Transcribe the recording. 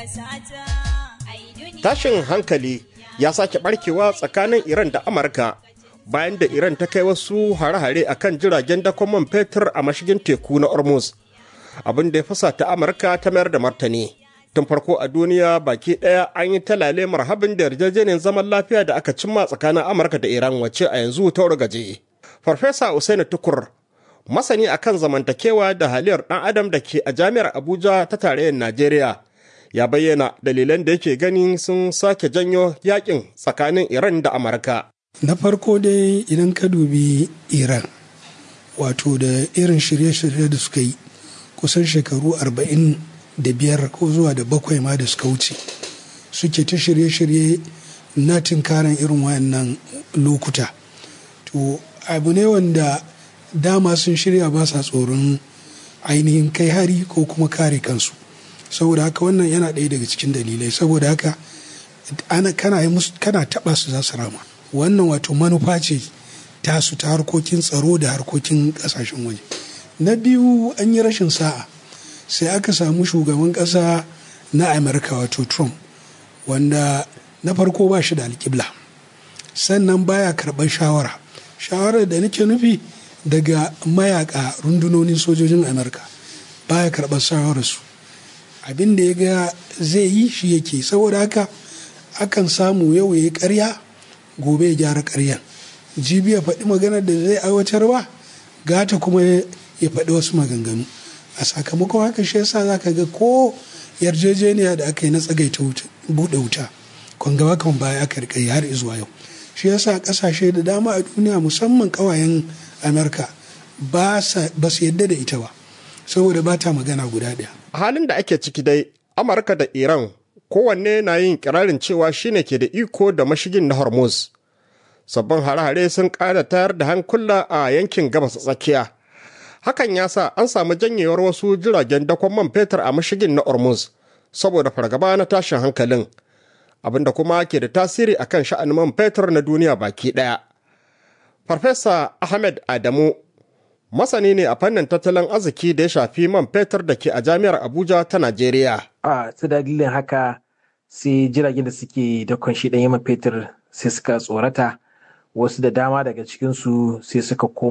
Tashin hankali ya sake barkewa tsakanin Iran da Amurka bayan da Iran ta kai wasu hare-hare a kan jiragen dakon man fetur a mashigin teku na Hormuz. Abin da ya fasa ta Amurka ta mayar da martani. Tun farko a duniya baki ɗaya an yi talale marhabin da yarjejeniyar zaman lafiya da aka cimma tsakanin Amurka da Iran wacce a yanzu ta gaje. Farfesa Usaini Tukur masani akan zamantakewa da haliyar ɗan adam da ke a jami'ar Abuja ta tarayyar Najeriya ya bayyana dalilan da yake gani sun sake janyo yakin tsakanin Iran da Amurka. Na farko dai idan ka dubi Iran wato da irin shirye-shirye da suka yi kusan shekaru arba'in da biyar ko zuwa da bakwai ma da suka wuce suke ta shirye-shirye na tinkaran irin wayannan lokuta. To abu ne wanda dama sun shirya ba sa tsoron ainihin kai hari ko kuma kare kansu. saboda haka wannan yana ɗaya daga cikin dalilai saboda haka ana kana yi musu kana taɓa su za su rama wannan wato manufa ce tasu ta harkokin tsaro da harkokin ƙasashen waje na biyu an yi rashin sa'a sai aka samu shugaban ƙasa na amurka wato trump wanda na farko ba shi da alƙibla sannan baya karɓar shawara shawarar da nake nufi daga mayaka rundunonin sojojin amurka baya karɓar shawararsu abin da ya ga zai yi shi yake saboda haka akan samu yau ya yi karya gobe ya gyara karyan jibi ya faɗi maganar da zai aiwatar ba gata kuma ya faɗi wasu maganganu a sakamakon haka shi yasa za ka ga ko yarjejeniya da aka yi na tsagaita buɗe wuta kan gaba kan baya aka rika har zuwa yau shi yasa ƙasashe da dama a duniya musamman ƙawayen amurka ba su yadda da ita ba saboda ba ta magana guda ɗaya halin da ake ciki dai amurka da iran kowanne na yin kirarin cewa shine ke da iko da mashigin na hormuz sabbin hare-hare sun ƙara tayar da hankula a yankin gabas tsakiya hakan ya sa an samu janyewar wasu jiragen dakon man fetur a mashigin na hormuz saboda fargaba na tashin hankalin abinda kuma ke da tasiri akan sha'anin man fetur na duniya baki ɗaya farfesa ahmed adamu masani ne a fannin tattalin arziki da ya shafi man fetur da ke a jami'ar abuja ta najeriya a ta dalilin haka sai jiragen da suke dakon shi ɗanyen man fetur sai suka tsorata wasu da dama daga cikinsu sai suka koma